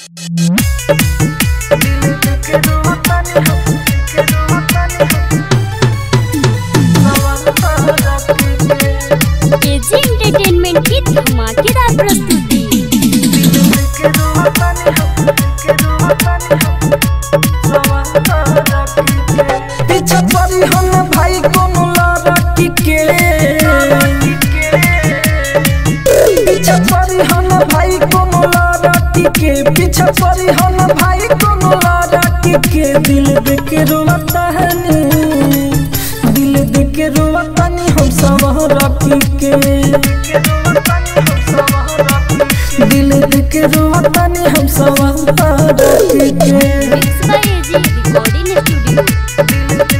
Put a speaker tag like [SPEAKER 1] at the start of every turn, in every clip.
[SPEAKER 1] AG entertainment की धमाकेदार प्रस्तुति
[SPEAKER 2] पीछा पड़ी हम भाई कोनो लड़की के पीछा पड़ी हम भाई कोनो लड़की के पीछा पड़ी हम भाई कोनो लड़की के दिल देख रोता है नी दिल देख रोता नी हम सब रखी के दिल देख रोता नी हम सब रखी के
[SPEAKER 1] mix by AG recording studio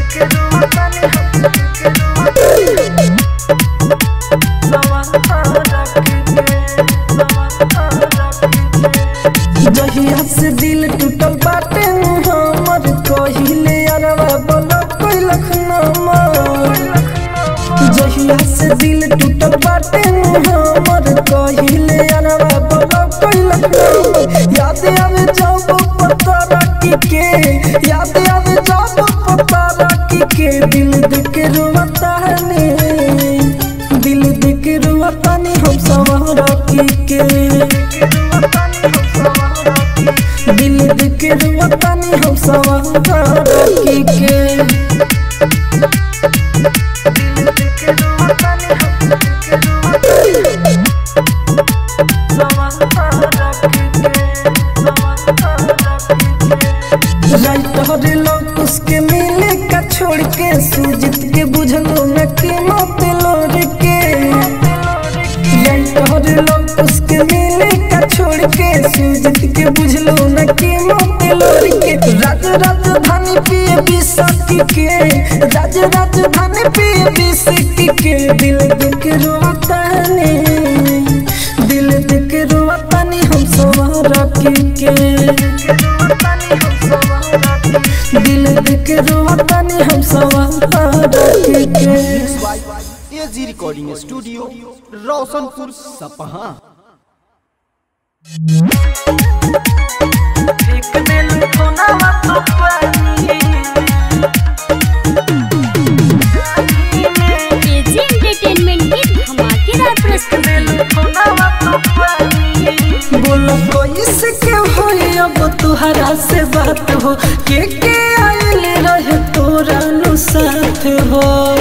[SPEAKER 2] जहिया से दिल टूटल बाटे नु हमर कहिले अरवा बोलो कोई लखनमा जहिया से दिल टूटल बाटे नु हमर कहिले अरवा बोलो कोई लखनमा याद आवे जब पता रखी के याद आवे जब पता रखी के दिल देख रोता है ने दिल देख रोता ने हम सब रखी के दिल देख रोता ने हम सब रखी के राइटर लोग उसके मिले का छोड़ के सुजीत के बुझलो न के मत लोर के राइटर लोग उसके मिले का छोड़ के सुजीत के बुझलो न के मत लोर के राज राजधानी पिए बिसकी के राज राजधानी पिए बिसकी के दिल देख रोता ने दिल देख रोता ने हम सब रखी के दिल देख रोता ने हम सब रखी के
[SPEAKER 3] एजी रिकॉर्डिंग स्टूडियो रोशनपुर सपहा
[SPEAKER 2] एक दिल कोना तो पानी
[SPEAKER 1] एजी एंटरटेनमेंट की धमाकेदार प्रस्तुति
[SPEAKER 2] बोलो कैसे के होई अब तुहरा से बात हो के के आइल रहे तोरा नु साथ हो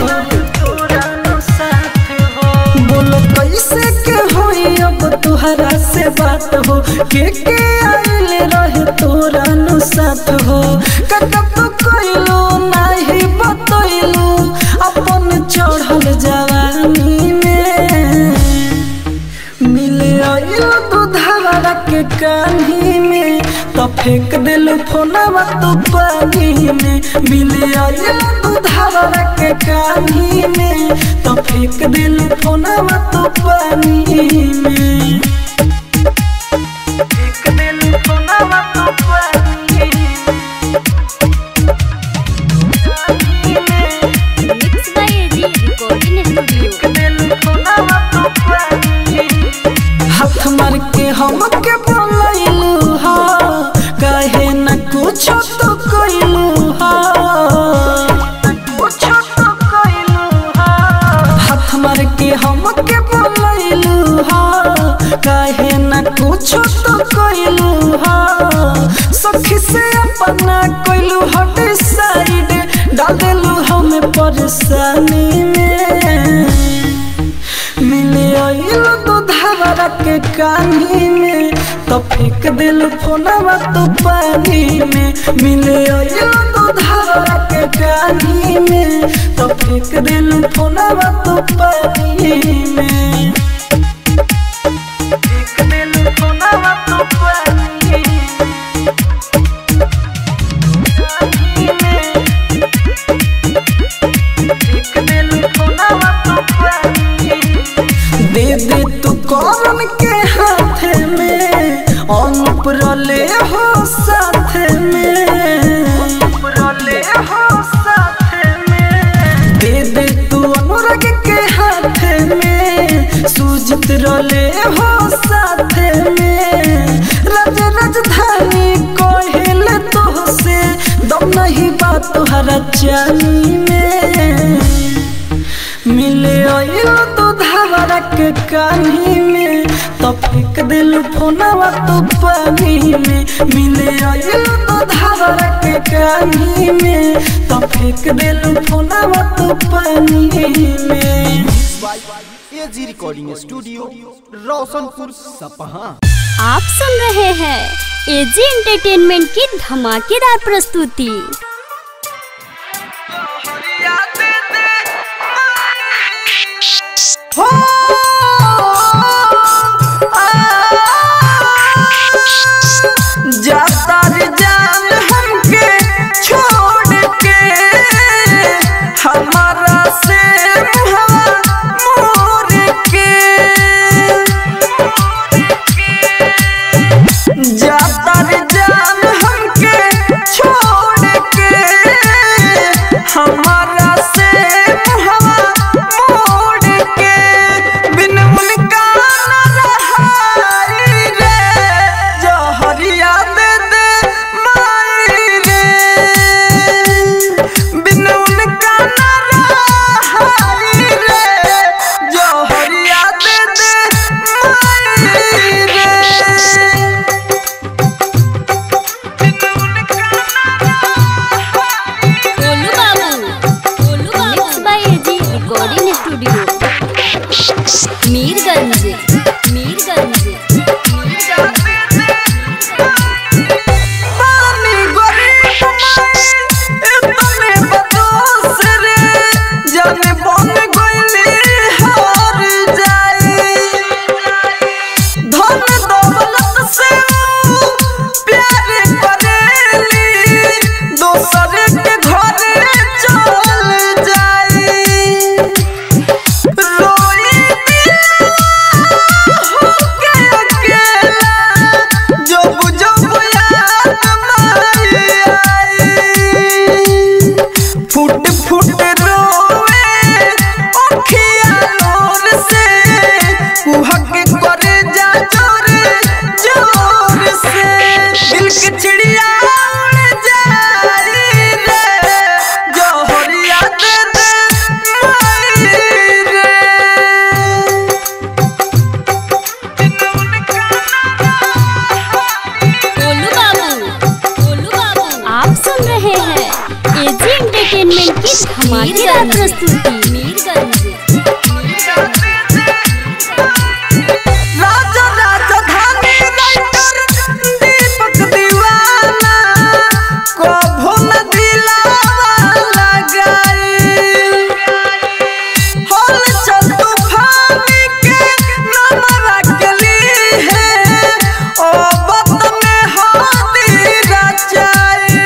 [SPEAKER 2] बोलो कैसे के होई अब तुहरा से बात हो के के आइल रहे तोरा नु साथ हो काका तो कोइलो नाही बतइलो अपन चढ़ल जवानी में मिले आइल दूधावा के कान्ही में तो फेंक दिल फोनवा तू पानी में मिले आइल दूधावा के कान्ही में तो फेंक दिल फोनवा तू पानी में फेंक दिल फोनवा तू पानी में
[SPEAKER 1] mix by AG recording studio
[SPEAKER 2] हाथ मार के हम के बोलैलू हा कहे न कुछ तो कइलू हा हाथ मार के हम के बोलैलू हा कहे न कुछ तो कइलू हा सखी से अपना कइलू हट साइड डाल देलू हमें परेशानी में मिले आइल दूधावा के कानी में तो फेंक दिल फोनवा तो पानी में मिले आइल दूधावा के कानी में तो फेंक दिल फोनवा तो पानी में फेंक दिल फोनवा तो पानी में फेंक दिल फोनवा तो पानी दे दे तू कौन के हाथ में अनुप रले हो साथ में अनुप रले हो साथ में दे दे तू अनुराग के हाथ में सूजित रले हो साथ में राज राज राजधानी कोहिल तो से दम नहीं बात तुहरा चाली में मिले आइलो तो धावरा के कानी में तो फेंक दिल फोनवा तो पानी में मिले आइलो तो धावरा के कानी में तो फेंक दिल फोनवा तो पानी में
[SPEAKER 3] AG recording studio Roshanpur Sapaha
[SPEAKER 1] आप सुन रहे हैं एजी एंटरटेनमेंट की धमाकेदार प्रस्तुति
[SPEAKER 2] हो जाता रे जान हमके छोड़ के हमारा से हवा मोर के जाता रे जान हमके छोड़ के हमारा से हवा मोड़ के बिन उनका न रहाई रे जहरिया दे दे माई रे बिन उनका न रहाई रे जहरिया दे दे माई रे
[SPEAKER 1] गोलू बाबू गोलू बाबू mix by AG recording studio Mirganj Mirganj
[SPEAKER 2] पानी गरीब इतने बदोस रे जाने बन गइली हार जाई धन दौलत से प्यार करेली दोसर के घरे चल जाई रोई होके अकेला जब जब याद माई आई फुट फुट रोवे अखिया लोर से कुहक करे जा जोर जोर से दिल के चिड़िया उड़ जाई रे जोहरिया दे दे माई रे
[SPEAKER 1] गोलू बाबू गोलू बाबू आप सुन रहे हैं एजी एंटरटेनमेंट की धमाकेदार प्रस्तुति मीरगंज
[SPEAKER 2] राजा राजधानी राइटर दीपक दीवाना कभो न दिलावा लगाई हल चल तूफानी के नमरा गली है ओ बत में हाथी रचाई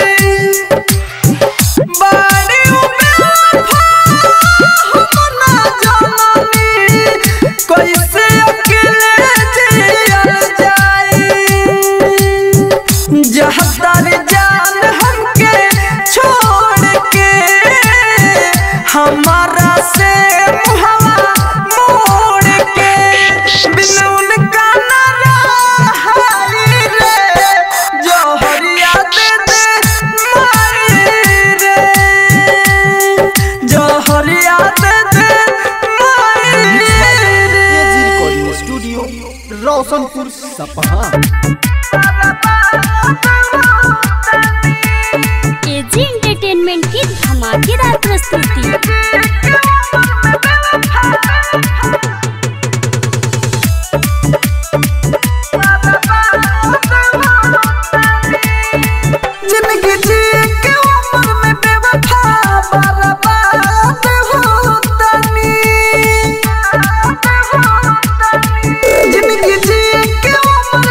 [SPEAKER 2] बाड़ी उबे हम ना जननी कैसे अकेले जियल जाई जहतर जान हमके छोड़ के हमारा से मुहवा मोड़ के बिन उनका न रहाई रे जोहरिया दे दे माई रे जोहरिया दे दे माई
[SPEAKER 3] एजी
[SPEAKER 2] रे
[SPEAKER 3] recording studio Roshanpur Sapaha
[SPEAKER 1] AG entertainment की धमाकेदार प्रस्तुति
[SPEAKER 2] जिंदगी जी के उम्र में बेवफा बर्बाद होतनी जिंदगी जी के उम्र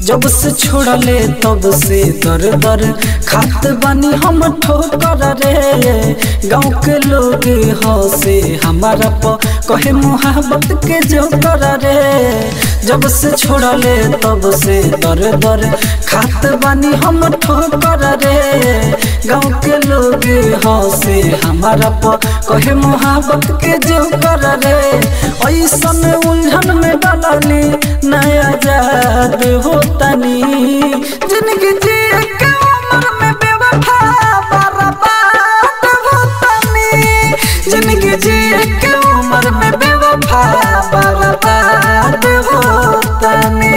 [SPEAKER 2] जब से छोड़ले तब से दर दर खात बानी हम ठोकर रे गाँव के लोग हंसे हमारा प कहे मोहब्बत के जो कर रे जब से छोड़ले तब से दर दर खात बानी हम ठोकर रे गाँव के लोग हंसे हमारा प कहे मोहब्बत के जो कर रे ऐसन उलझन में डालनी नया जाद होतनी जिंदगी जी के उम्र में बेवफा बर्बाद होतनी जिंदगी जी के उम्र में बेवफा बर्बाद होतनी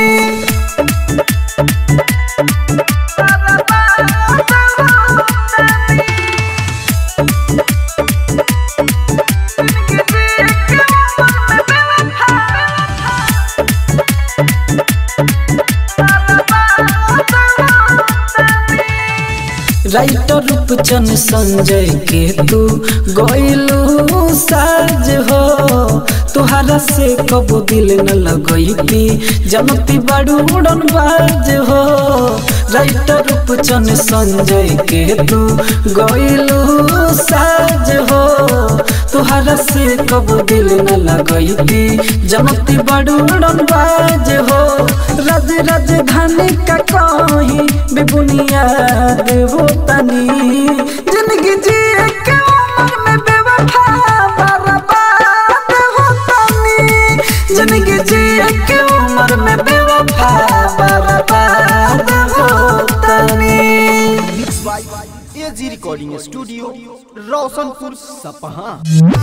[SPEAKER 2] राइटर रूपचन संजय के तू गइलू साज हो तुहरा से कबो दिल न लगैती जनती बड़ू उड़न बाज हो राइटर रूपचन संजय के तू गइलू साज हो तुहरा से कबो दिल न लगैती जनती बड़ू उड़न बाज हो राज राजधानी का कहीं बेबुनियाद होतनी जिंदगी जी के उम्र में बेवफा बर्बाद होतनी जिंदगी जी के उम्र में बेवफा बर्बाद होतनी
[SPEAKER 3] mix by AG recording studio Roshanpur Sapaha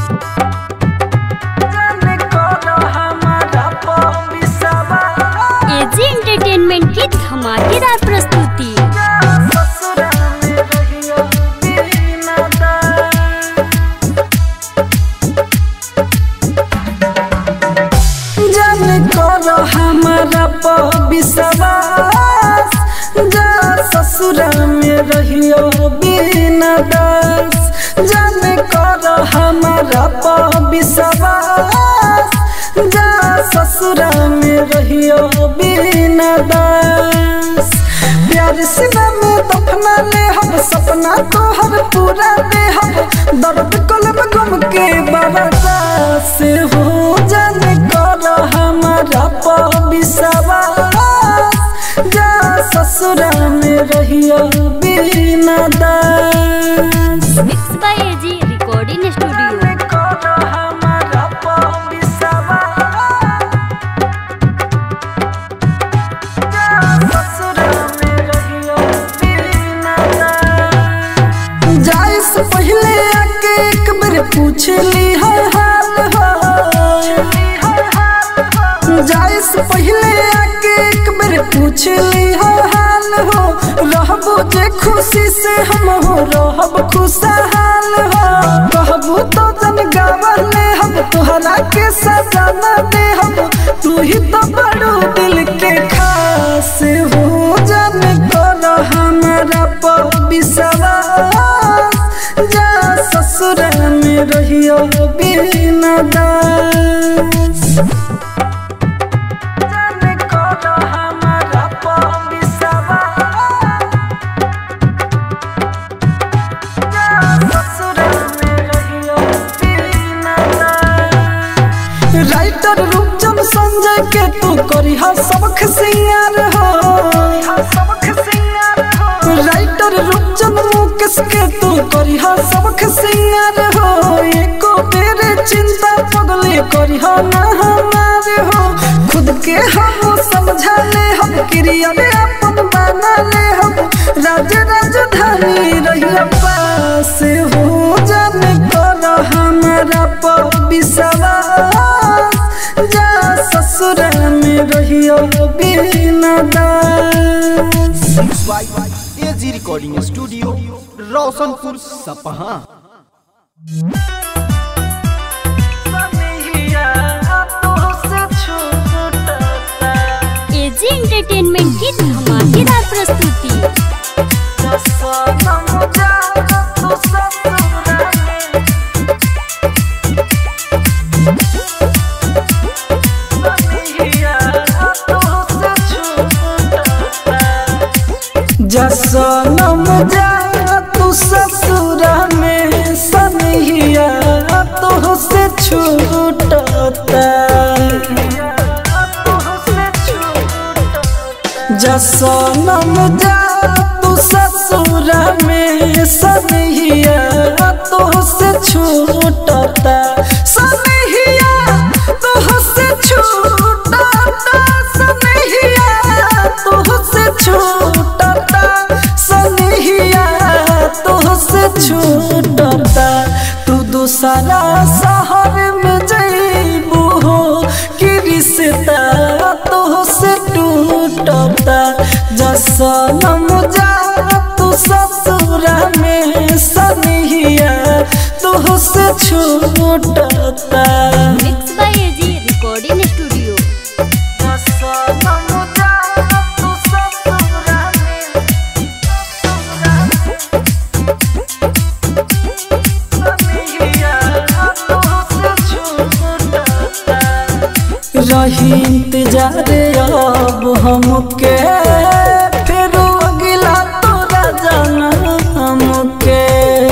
[SPEAKER 2] जाने कौन हमारा पविसवा
[SPEAKER 1] एजी एंटरटेनमेंट की धमाकेदार प्रस्तुति
[SPEAKER 2] ससुरा में रहियो बिना दा जान करो हमारा विश्वास जा ससुरा में रहियो बिना दास जान करो हमारा विश्वास जा ससुरा में रहियो बिना दास प्यार से में दफना ले हम सपना तो हर पूरा दे हम दर्द कलम गम के बरसा से हो जाने कर हमारा विश्वास जा ससुरा में रहियो बिना दास
[SPEAKER 1] mix by AG recording studio
[SPEAKER 2] जाने कर हमारा विश्वास जा ससुरा में रहियो बिना दास जाए से पहले आके एक बार पूछ ली हर हाल हो जाए से पहले आके एक बार पूछ ली हर हाल हो रहबो जे खुशी से हम हो रहब खुशहाल हो कहबो तो जन गावले हम तोहरा के सजाना दे हम तू ही तो बड़ो दिल के खास हो जाने कर हमारा विश्वास जा ससुर में रहियो बिना दास जाने कर हमारा विश्वास जा ससुर में रहियो बिना दास राइटर रूपचंद संजय के तू करी हा सबक सिंगार हो राइटर रूपचंद मुकेश के तू करी हा सबक सिंगार हो एको तेरे चिंता पगले करी हा ना हमारे हो खुद के हम समझा ले हम क्रिया ले अपन बना ले हम राज राजधानी रही पास हो जाने कर हमारा विश्वास जा ससुर में रहियो बिना दास
[SPEAKER 3] mix by AG recording studio Roshanpur Sapaha
[SPEAKER 1] AG entertainment की धमाकेदार प्रस्तुति
[SPEAKER 2] जसनम जा तू ससुरा में सनहिया तो से छूटता जसनम जा तू ससुरा में सनहिया तो से छूटता सनहिया तो से छूटता सनहिया तो से छूटता सनहिया तो से छूटता तू दूसरा शहर में जइबू हो कि रिश्ता तो से टूटता जसनम जा तू ससुरा में सनहिया तो से छूटता
[SPEAKER 1] mix by AG recording studio
[SPEAKER 2] जसनम जा तू ससुरा में रही इंतजार अब हमके फिर अगिला तोरा जाना हमके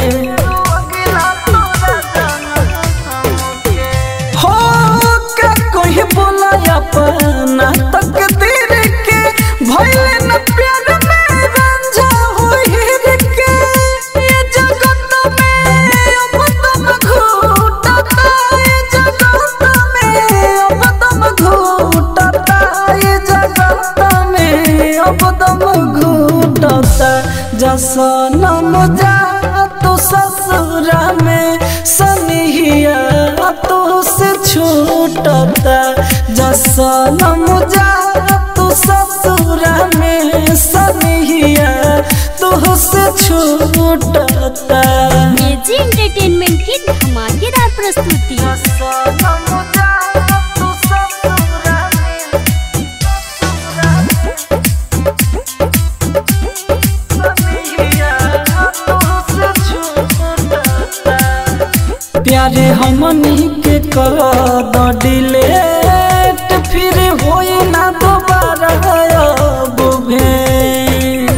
[SPEAKER 2] हो का कोई बोला अपना तकदीर के भइले न प्यार में रंझा होइर के ये जगत में अब तुम घूटता ये जगत में अब तुम घूटता ये जगत में अब तुम घूटता जसनम जा तू ससुरा में सनिहिया तो से छूटता जसनम जा तू ससुरा में सनिहिया तो से छूटता
[SPEAKER 1] एजी एंटरटेनमेंट की धमाकेदार प्रस्तुति
[SPEAKER 2] जसनम जा तू ससुरा में प्यारे हमनी के कर द डिलेट फिर होई ना दोबारा अब भेंट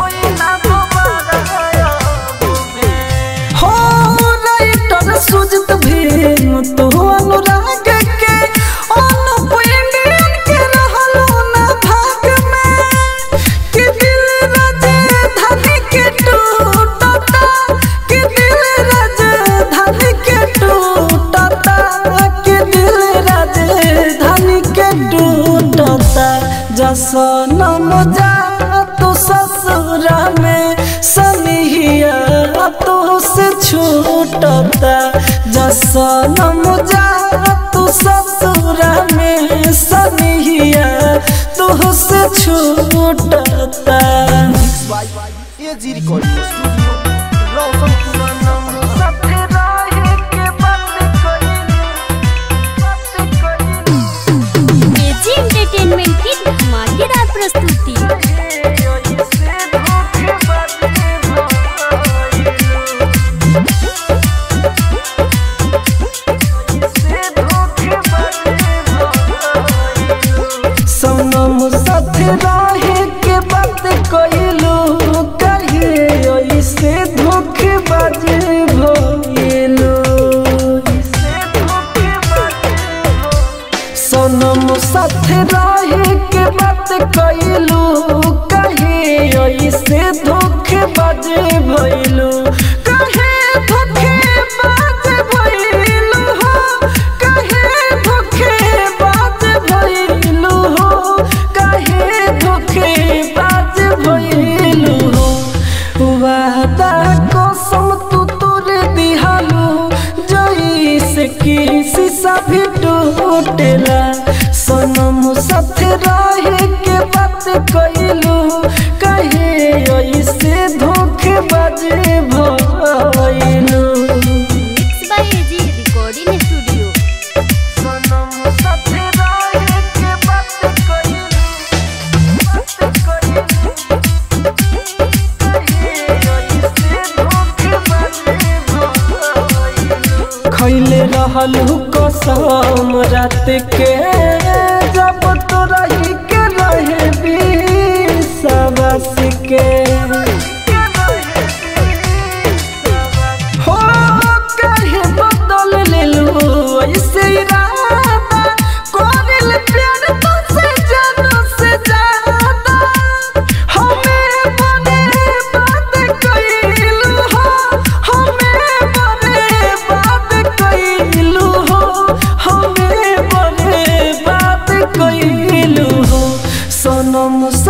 [SPEAKER 2] हो राइटर सुजित भीम तो अनुराग के अनुप इंडियन के रहलो ना भाग में कि दिल राजधानी के टूटता कि दिल राजधानी के टूटता कि दिल राजधानी के टूटता जसनम जा तू ससुरा में सनिहिया तो से छूटता जसनम जा तू ससुरा में सनिहिया तो से छूटता
[SPEAKER 3] AG recording studio Roshanpur
[SPEAKER 1] AG entertainment की धमाकेदार प्रस्तुति
[SPEAKER 2] सनम साथ रहे के बात कइलू कहिए ऐसे धोखेबाज भइलू सनम साथ रहे के बात कइलू कहिए ऐसे धोखेबाज भइलू कहे धोखेबाज भइलू हो कहे धोखेबाज भइलू हो कहे धोखेबाज भइलू हो वादा कसम तू तोर दिहालू जैसे कि शीशा भी टूटेला सनम साथ रहे के बात कइलू कहे ऐसे धोखेबाज भइलू
[SPEAKER 1] mix by AG recording studio
[SPEAKER 2] सनम साथ रहे के बात कइलू बात कइलू कहे ऐसे धोखेबाज भइलू खैले रहलू कसम रात के जब तो रही के रहे सबस के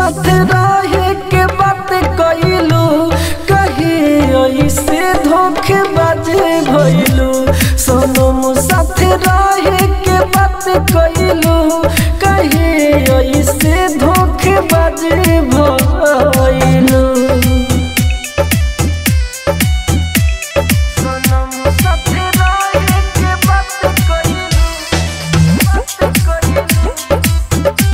[SPEAKER 2] साथ रहे के बात कइलू कहे ऐसे धोखेबाज भइलू सनम साथ रहे के बात कइलू कहे ऐसे धोखेबाज भइलू सनम साथ रहे के बात कइलू बात कइलू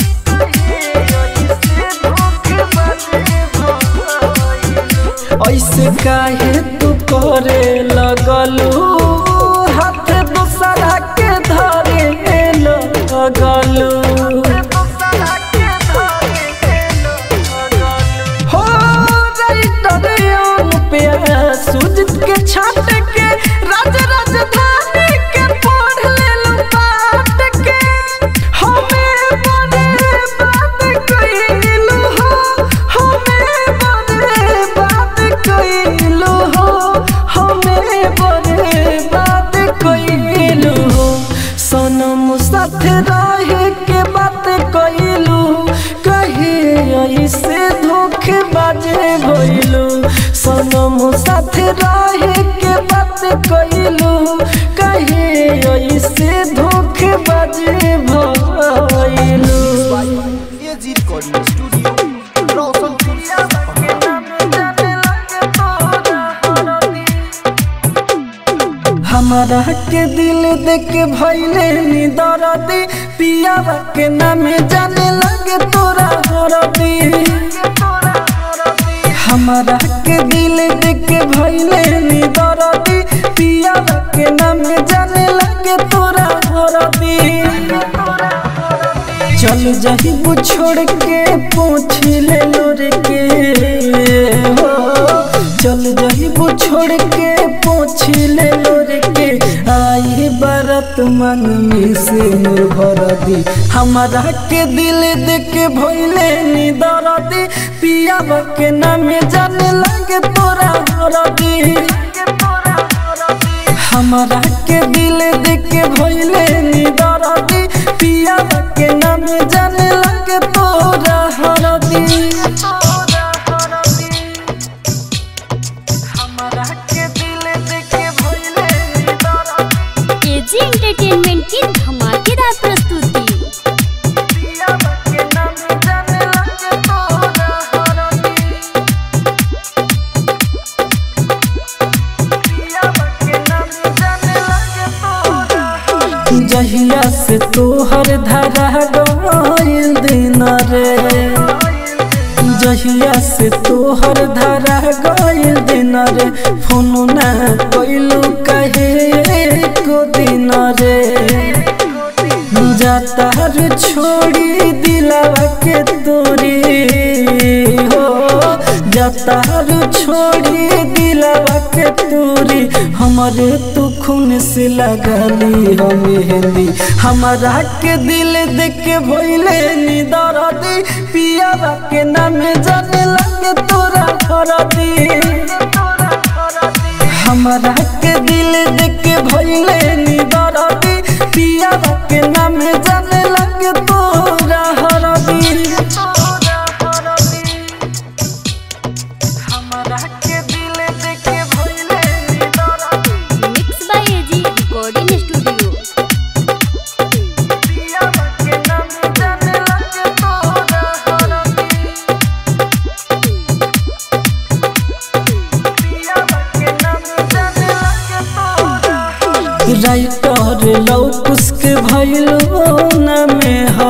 [SPEAKER 2] ऐसे काहे तू करे लगलू हाथ दूसरा के धरे लगलू हो राइटर अनुपया सुजित के छाट के राज राजधानी के पढ़ लेलू पाट के हमें बड़े बात कइलू हो हमें बड़े बात कइलू हो हमें बड़े बात कइलू हो सनम साथ रहे के बात कइलू कहे ऐसे धोखेबाज भइलू सनम साथ रहे के बात कइलू कहे ऐसे धोखेबाज भइलू
[SPEAKER 3] एजी रिकॉर्डिंग स्टूडियो रोशनपुर सपहा
[SPEAKER 2] हमारा के दिल देख के भैले नी दरदी पियावा के नामे जाने लगे तोरा हरदी हमारा के दिल देख के भैले नी दरदी पियावा के नामे जाने लगे तोरा हरदी चल जाही छोड़ के पूछ ले लोर के हो चल जाही छोड़ के पूछ ले लोर के आई बरत मन में से निर्भर दी हमारा के दिल देख के भइले नी दरदी पियावा के नामे जाने लगे तोरा हरदी हमारा के दिल देख के भइले नी दरदी पिया के नाम जाने लगे तोरा हरदी हमारा के दिल देख के भइले नी दरदी
[SPEAKER 1] एजी एंटरटेनमेंट की धमाकेदार प्रस्तुति
[SPEAKER 2] पिया के नाम जाने लगे तोरा हरदी जहिया से तोहर धरा गइल दिन रे जहिया से तोहर धरा गइल दिन रे फोन ना कइलू कहे को दिन रे जाता रे छोड़ी दिलावा के तोरी हो जाता रे छोड़ी दिलावा के तोरी हमारे तू खून से लगली हो मेहंदी हमारा के दिल देख के भइले नी दरदी पियावा के नाम जाने लगे तोरा हरदी हमारा के दिल देख के भइले नी दरदी पियावा के नाम जाने लगे तोरा हरदी हमारा के दिल देख के भइले नी दरदी
[SPEAKER 1] mix by AG recording studio
[SPEAKER 2] पियावा के नाम जाने लगे तोरा हरदी राइटर लौकुस्क भइलो न में ह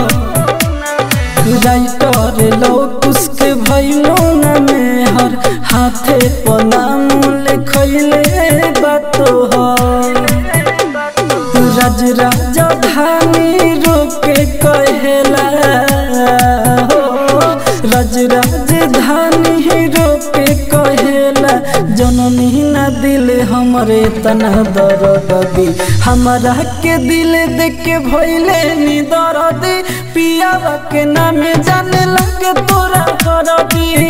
[SPEAKER 2] राइटर लौकुस्क भइलो न में हर हाथे पर नाम लिखैले बातो ह राज राजधानी रोके कहेला हो राज राजधानी रोके कहेला जननी ना दिल हमरे तना दर्द दी हमारा के दिल देख के भइले नी दर्द पियावा के नामे जाने लगे तोरा हरदी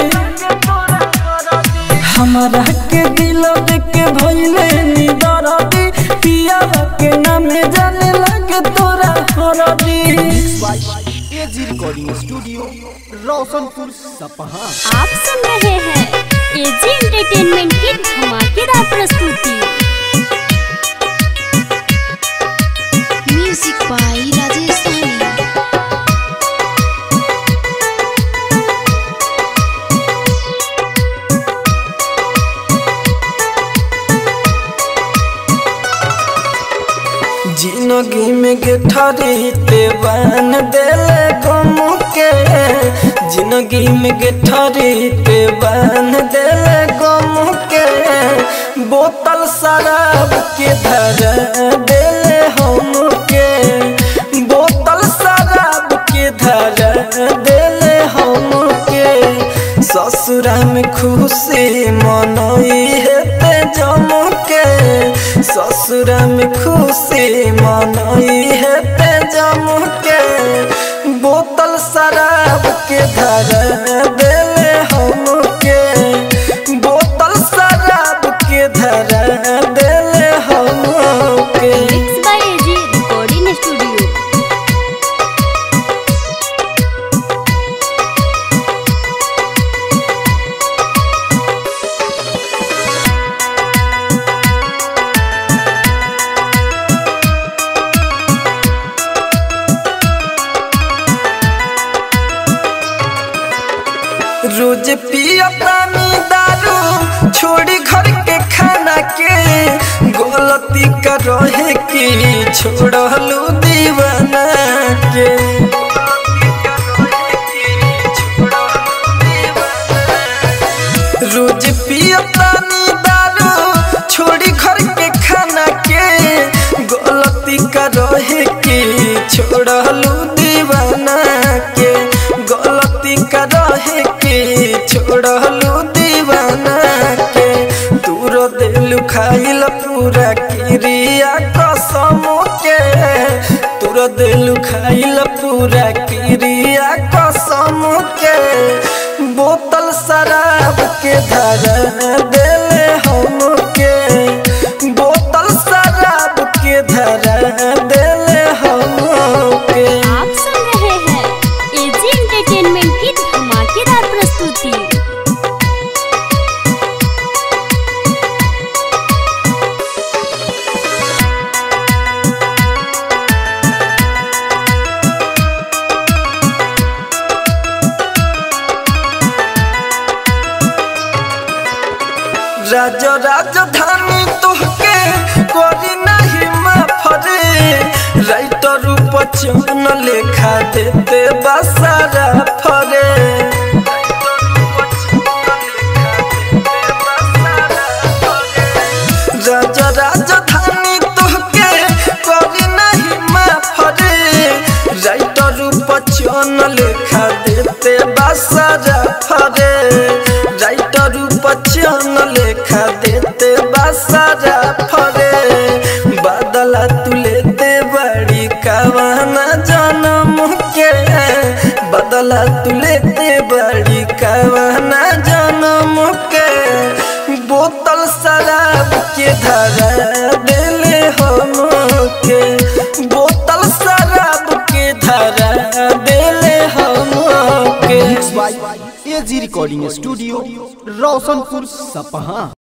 [SPEAKER 2] हमारा के दिल देख के भइले नी दर्दी पियावा के नामे जाने लगे तोरा हरदी
[SPEAKER 3] AG AG recording studio Roshanpur Sapaha
[SPEAKER 1] आप सुन रहे हैं एजी एंटरटेनमेंट की धमाकेदार प्रस्तुति
[SPEAKER 4] म्यूजिक बाय राजेश साहनी
[SPEAKER 2] जिंदगी में गेठरी ते बन देले गम के जिंदगी में गेठरी ते बन देले गम के बोतल शराब के धर देले हम के बोतल शराब के धर देले हम के ससुरा में खुशी मनई हेते जम के ससुरा में खुशी मनई हेते जम के बोतल शराब के धर देले हम के बोतल शराब के धर देले हम के
[SPEAKER 1] mix by AG recording studio
[SPEAKER 2] रोज पिया पानी दारू छोड़ी घर के खाना के गलती कर रहे की छोड़लू दीवाना के रोज पिया पानी दारू छोड़ी घर के खाना के गलती कर रहे की छोड़लू दीवाना के गलती कर रहे की छोड़लू दीवाना के दूर दिल खाइल पूरा क्रिया कसम के दूर दिल खाइल पूरा क्रिया कसम के बोतल शराब के धर देले हम के बोतल शराब के धर देले हम के
[SPEAKER 1] आप सुन रहे हैं एजी एंटरटेनमेंट की धमाकेदार प्रस्तुति
[SPEAKER 2] राज राजधानी तोहके करी नहीं माफरे राइटर बचन लेखा देते बसारा फरे राज राजधानी तोहके करी नहीं माफरे राइटर बचन लेखा देते बसारा फरे राइटर बचन लेखा देते बसारा फरे बदला तू लेते बड़ी कवाना जन्म के बदला तू लेते बड़ी कवाना जन्म के बोतल शराब के धरा देले हम के बोतल शराब के धरा देले हम के
[SPEAKER 3] by AG recording studio Roshanpur सपहा